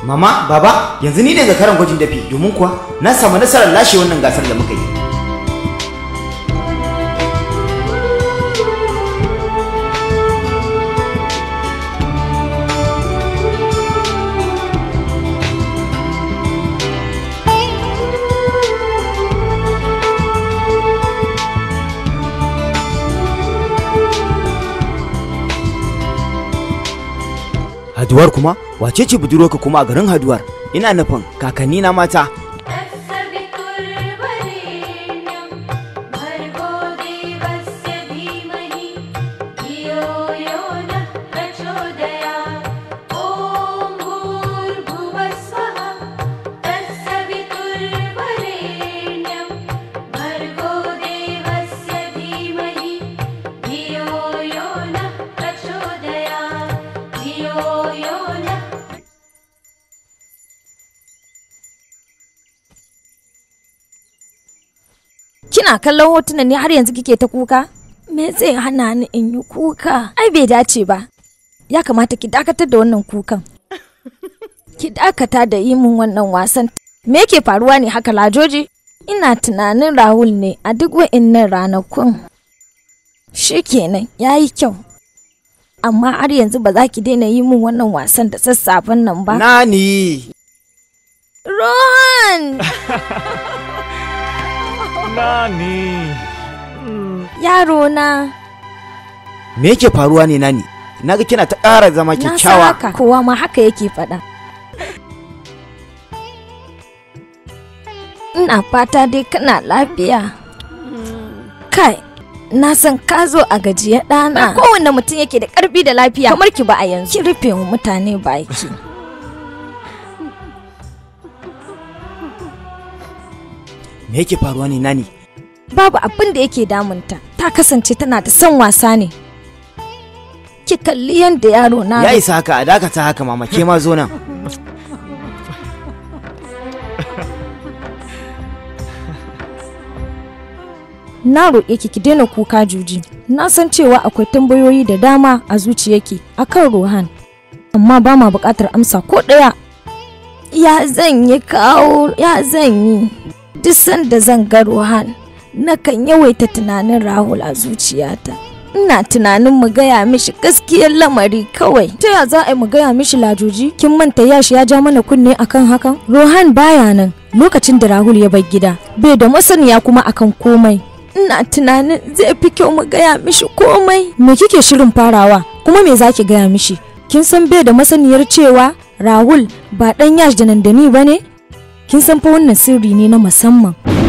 Mama, baba, yanzu ni ne zakaran gwajin dafi domin kuwa na samu nasarar lashe wannan gasar da muka yi. Haduwar kuma wace ce budurwarka kuma a garin Haduwar? Ina nufin kakanni na mata. Kina kallon hotunan ne har yanzu kike ta kuka? Me zai hana ni in yi kuka? Ai bai dace ba. Ya kamata ki dakatar da wannan kukan. Ki dakata da yi min wannan wasan. Me yake faruwa ne haka lajoji? Ina tunanin Rahul ne a duk wa'innan ranakun. Shi kenan ya yi kyau. Amma har yanzu ba za ki daina yi min wannan wasan da sassafen nan ba. Nani! Rohan! Nani! Yaro na. Me yake faruwa ne Nani? Na ga kina ta ƙara zama Na san kyakkyawa. haka. Kowa ma haka yake faɗa. Ina fata dai kana lafiya. Kai, na san ka zo a gajiye ɗana. Kowanne mutum yake da ƙarfi da lafiya. Kamar ki ba a yanzu. Ki rufe wa mutane baki. Me yake faruwa ne Nani? Babu abin da yake damunta. Ta kasance tana da son wasa ne. Ki kalli yadda yaro na. Ya isa haka a dakata haka mama ke ma zo nan. na roƙe ki ki daina kuka juji na san cewa akwai tambayoyi da dama a zuciyarki akan rohan amma ba ma buƙatar amsa ko ɗaya ya zan yi kawo ya zan yi duk sanda zan ga rohan nakan yawaita tunanin rahul a zuciyata ina tunanin mu gaya mishi gaskiyar lamari kawai ta ya za a yi mu gaya mishi lajoji kin manta yashi ya ja mana kunne akan hakan rohan baya nan lokacin da rahul ya bar gida bai da masaniya kuma akan komai ina tunanin zai fi kyau mu gaya mishi komai me kike shirin farawa kuma me zaki gaya mishi kin san bai da masaniyar cewa rahul ba dan yash da nandani ba ne kin san fa wannan sirri ne na musamman